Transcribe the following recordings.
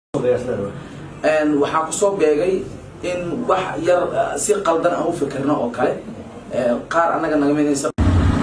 waxaa kusoo beegay in wax yar si qaldan aan u fikirno oo kale qaar annaga naga midaysa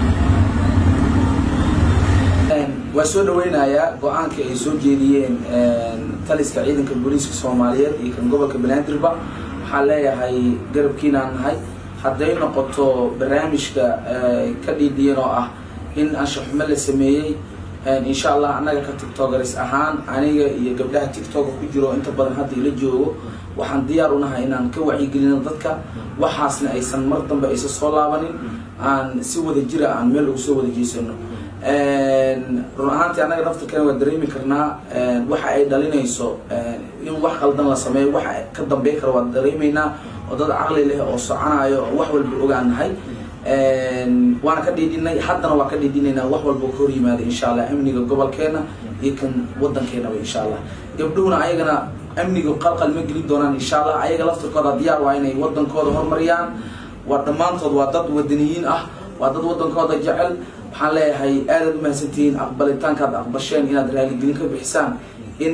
waa soo dhaweynayaa go-aanka ay soo jeediyeen taliska ciidanka booliiska soomaaliyeed iyo kan gobolka banaadirba waxaan leeyahay garabkiinaan nahay hadday noqoto barnaamijka ka dhiidhiyan oo ah in anshaxumo la sameeyey insha allah annaga ka tictogaris ahaan aniga iyo gabdhaha tictoka ku jiro inta badan hadda ila joogo waxaan diyaar u nahay inaan ka wacyigelino dadka waxaasna aysan mar dambe aysan soo laabanin aan si wada jira aan meel ugu soo wada jeesano run ahaantii annaga naftarkana waa dareemi karnaa waxa ay dhalinayso in wax qaldan la sameeyo waxa ka dambeyn kara waa dareemaynaa oo dad caqli leh oo soconayo oo wax walba ogaan nahay waana ka dhiidhinay haddana waa ka dhiidhinaynaa wax walba ka hor yimaada insha allah amniga gobolkeena iyo kan wadankeenaba insha allah gabdhuhuna ayagana amniga qalqal ma gelin doonaan insha allah ayaga laftirkooda diyaar waa inay wadankooda horumariyaan waa dhammaantood waa dad wadaniyiin ah waa dad wadankooda jecel waxaan leeyahay aadaad umahadsantihiin aqbalitaankaad aqbasheen inaad raaligelin ka bixisaan in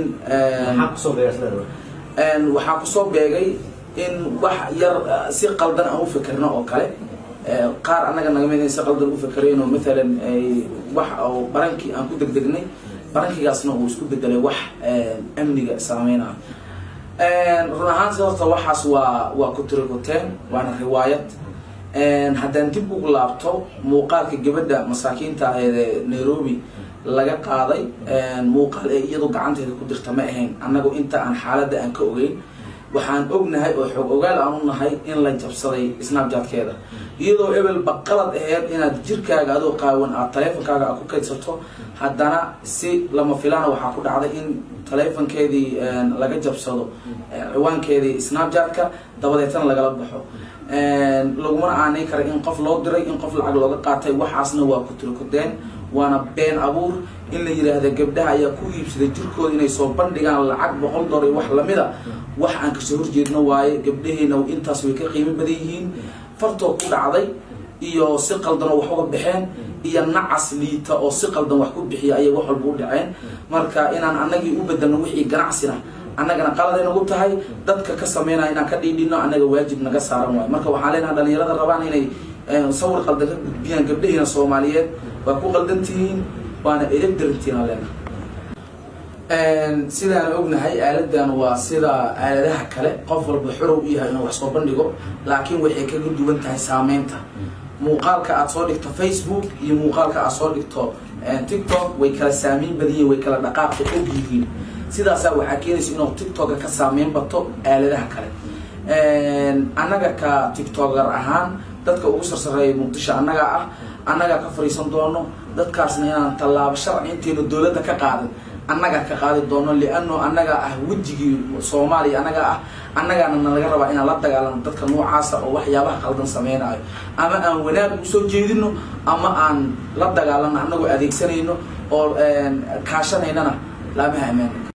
waxaa kusoo beegay in wax yar si qaldan aan u fikirno oo kale qaar annaga naga mid si qaldan u fikireen oo maalan wax oo barankii aan ku degdegnay barankigaasna uu isku bedelay wax amniga saameynaa run ahaanti horta waxaas waa waa kutirikuteen waana riwaayad haddaan dib ugu laabto muuqaalka gabadha masaakiinta aheed ee nairobi laga qaaday muuqaal ee iyadu gacanteeda ku dirta ma ahayn annagu inta aan xaaladda aan ka ogeyn waxaan ognahay oo xoog ogaal aan u nahay in la jabsaday snapjatkeeda iyadoo ebelba qalad aheyd inaad jirkaaga adoo qaawan aad taleefonkaaga aad ku kaydsato haddana si lama filaana waxaa ku dhacday in taleefonkeedii laga jabsado ciwaankeedii snapjatka dabadeetana lagala baxo lagumana aanay kara in qof loo diray in qof lacag looga qaatay waxaasna waa kutirikudeen waana been abuur in la yidhaahda gabdhaha ayaa ku iibsaday jirkooda inay soo bandhigaan lacag boqol dolar wax lamida wax aan kasoo horjeedno waaye gabdhaheena intaas way ka qiimo badan yihiin fartoo ku dhacday iyo si qaldanoo wax uga baxeen iyo nacas liita oo si qaldan wax ku bixiya ayay wax walba u dhaceen marka inaan annagii u bedelno wixii ganacsina annagana qaladay nagu tahay dadka ka sameynaya inaan ka dhiidhino annaga waajib naga saaran waayo marka waxaan leenaha dhalinyarada rabaan inay sawir qaldan ka gudbiyaan gabdhahiina soomaaliyeed waa ku qaldan tihiin waana edab darantihiin aan leenaha sidaan ognahay aaladan waa sida aaladaha kale qof walba xorow u yahay inuu wax soo bandhigo laakiin waxay kaga duwan tahay saameynta muuqaalka aad soo dhigto facebook iyo muuqaalka aad soo dhigto tiktok way kala saameyn badan yihin way kala dhaqaaqa og yihiin sidaasaa waxaa keenaysa inuu tiktoka ka saameyn bato aaladaha kale annaga ka tiktoker ahaan dadka ugu sarsareeya muqdisho annagaa ah annagaa ka fariisan doono dadkaasna inaan tallaabo sharci intaynu dowladda ka qaadan annagaa ka qaadi doono liano annagaa ah wejigii soomaaliya annagaa ah annagaana nalaga rabaa inaan la dagaalano dadka noocaasa oo waxyaabaha qaldan sameynayo ama aan wanaag usoo jeedino ama aan la dagaalano annagoo adeegsanayno oo kaashanaynana laamaha ammaana